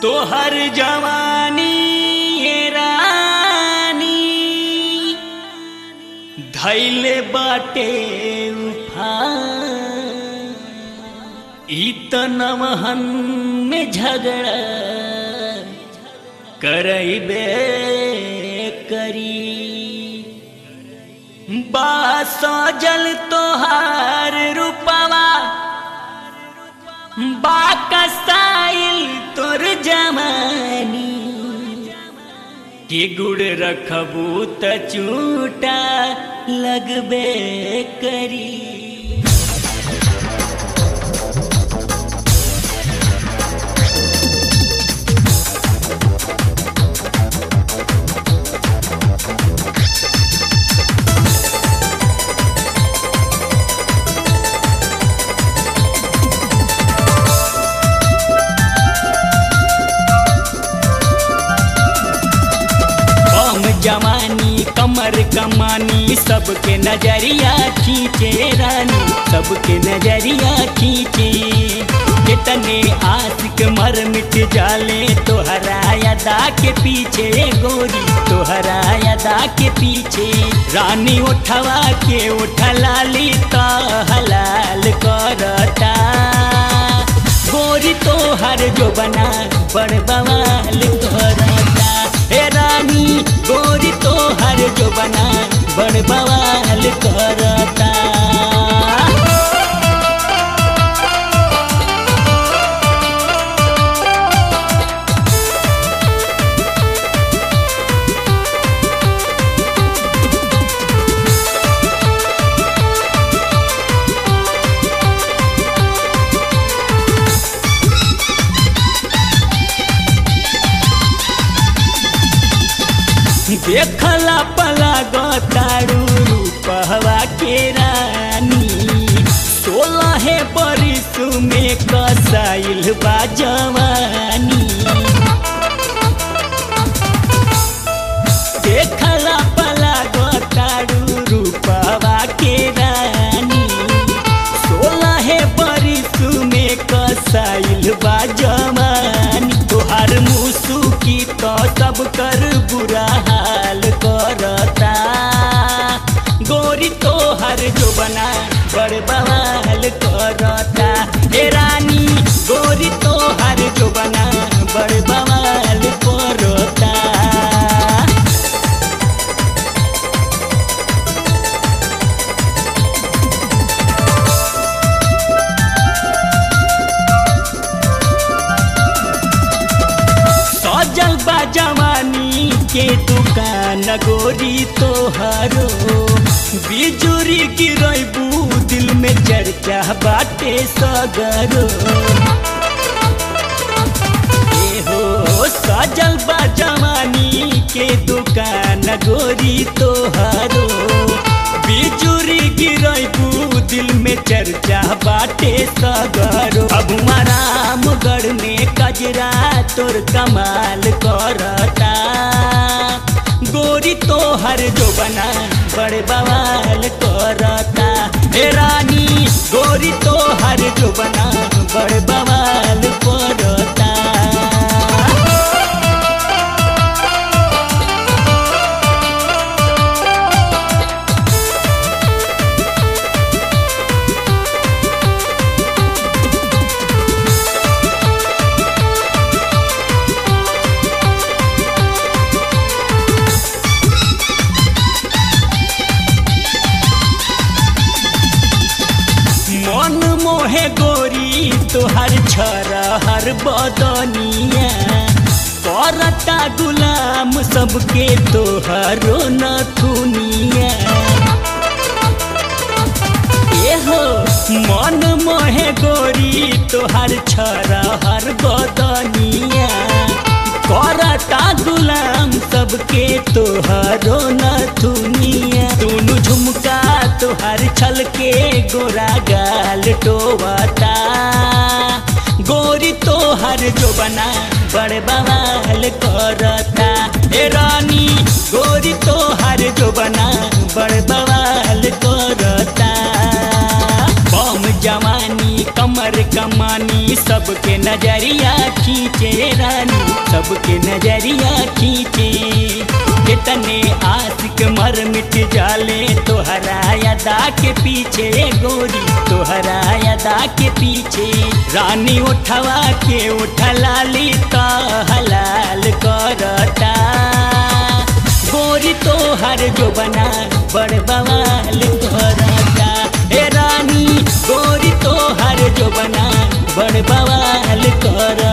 तोहर जवानी ये रानी धैले बाटे उफान ई त नमहन में झगड़ा करैबे करी बासो जल तोहार रूपवा बाकसाइल तोर जमानी के गुड़ रखबू त चूटा लगबे करी कम जवानी कमर कमानी सबके नजरिया खींचे रानी सबके नजरिया खींचे कितने आशिक मर मिट जाले तोहरा अदा के पीछे गोरी तोहरा अदा के पीछे रानी उठवा के उठलाली तो हलाल करता गोरी तोहर जो बना बड़ बवाल करता हे रानी गोरी तोहर जो बना बड़ बवाल करता देखला पला गतारू रूपहवा के रानी सोलह बरिस में कसाइल बा जवानी देखला पला गतारू रूपहवा के रानी सोलह बरिस में कसाइल बा जवानी तोहार मुसुकी तो सब कर बुरा हाल करता गोरी तोहर जो बना बड़ बवाल करता हे रानी गोरी तोहर जो बना बड़ बवाल करता सजल बा जवानी के दुकान गोरी तोहरो बिजुरी गिरबू दिल में चर्चा बाटे सगरो ए हो सजल बा जवानी के दुकान गोरी तोहरो बिजुरी गिरबू दिल में चर्चा बाटे सगरो अब रामगढ़ में कजरा तोर कमाल करता गोरी तोहर जो बना बड़े बवाल करता हे रानी गोरी तोहर जो बना बड़े बवाल करता मन मोहे गोरी तोहर छरा हर बदनिया करता गुलाम सबके तोहरो नथुनिया एहो मन मोहे गोरी तोहर छरा हर बदनिया करता गुलाम सबके तोहरो नथुनिया दोनों झुमका तोहर छल के गोरा गाल टोवता गोरी तोहर जो बना बड़ बवाल करता ए रानी गोरी तोहर जो बना बड़ बवाल करता बम जवानी कमर कमर कमानी सबके नजरिया खींचे रानी सबके नजरिया खींचे कितने आशिक मर मिट जाले तोहरा अदा के पीछे गोरी तोहरा अदा के पीछे रानी उठवा के उठला ली तो हलाल करता गोरी तोहर जो बना बड़ बवाल करता हे रानी गोरी तोहर जो बना बड़ बवाल कर